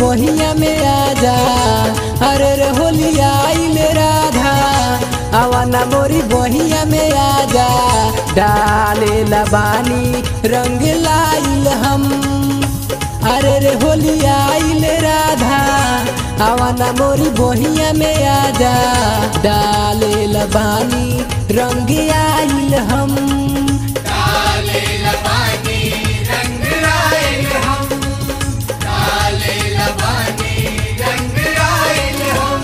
बहिया में आजा अरे रे होली आइल राधा आवाना मोरी बहिया में आजा डाले लबानी रंग लाइल हम अरे रे होली आइल राधा आवाना मोरी बहिया में आजा डाले लबानी रंग आइल हम डाले लबानी रंग आयल हम डाले लबानी रंग आयल हम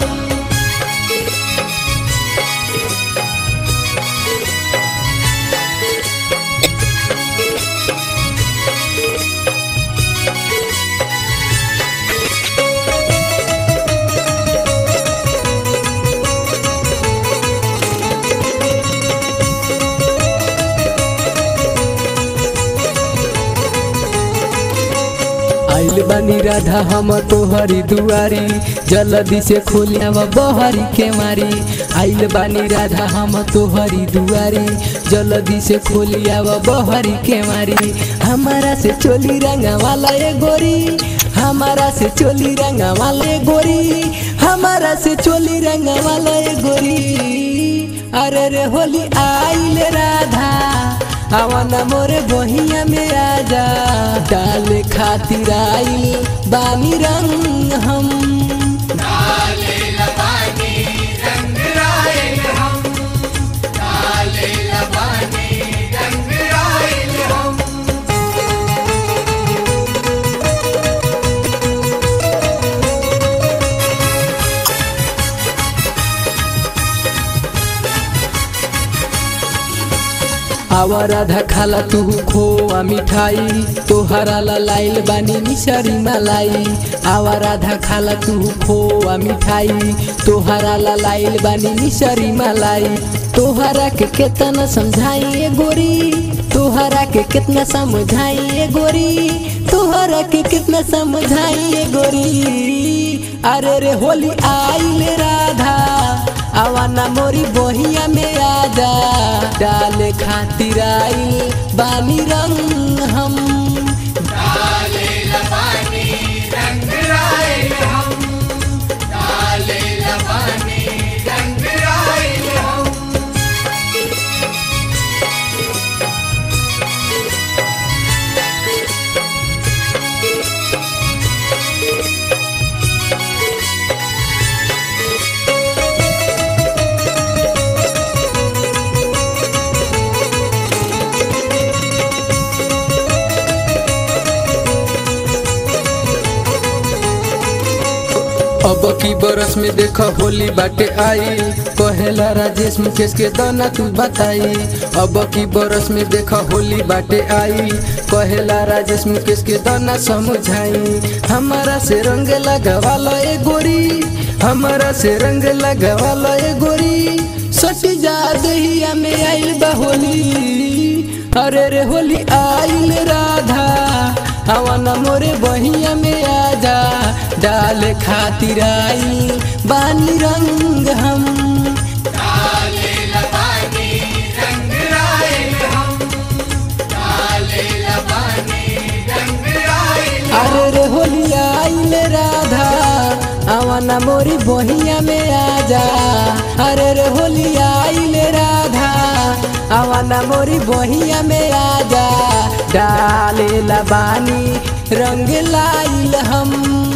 आइल बानी राधा हम तोहरी दुआरी जल्दी से खोलिया बहरी के मारी आइल बानी राधा हम तोहरी दुआरी जल्दी से खोलिया बहरी के मारी हमारा से चोली रंगा वाला ए गोरी हमारा से चोली रंगा वाला ए गोरी हमारा से चोली रंगा वाला ए गोरी अरे रे होली आइल राधा आवाना मोरे बहिया में आजा डाल खातिर आइल बानी रंग हम डाले लबानी रंग आयल हम डाले लबानी रंग आयल हम आवा राधा खाला तू खोआ मिठाई तोहरा ला लाइल बानी मिसरी मलाई आवा राधा खाला तू खोआ मिठाई तोहरा ला लाइल बानी मिसरी मलाई तोहरा के केतना समझाई ए गोरी तोहरा के कितना समझाई ए गोरी तोहरा के कितना समझाई ए गोरी अरे रे होली आइल राधा आवाना मोरी बहिया में आजा डाले खातिर आइल बानी रंग हम डाले लबानी रंग आयल हम डाले लबानी रंग आयल हम अब की बरस में देख होली बाटे आई कहेला राजेश मुकेश के दाना तू बताई अब की बरस में देख होली बाटे आई कहेला राजेश मुकेश के दाना समझाई हमारा से रंग लगवाला ए गोरी हमारा से रंग लगवाला ए गोरी सटी जा दहिया में आइल बा होली अरे रे होली आइल राधा हवाना मोरे बहिया में आजा डाल खातिर आई बानी रंग हम डाले लबानी रंग आयल हम डाले लबानी रंग आयल अरे रे होली आइल राधा हवाना मोरी बहिया में आजा अरे रे होली आइल राधा हवाना मोरी बहिया में आजा डाले लबानी रंग लाइल हम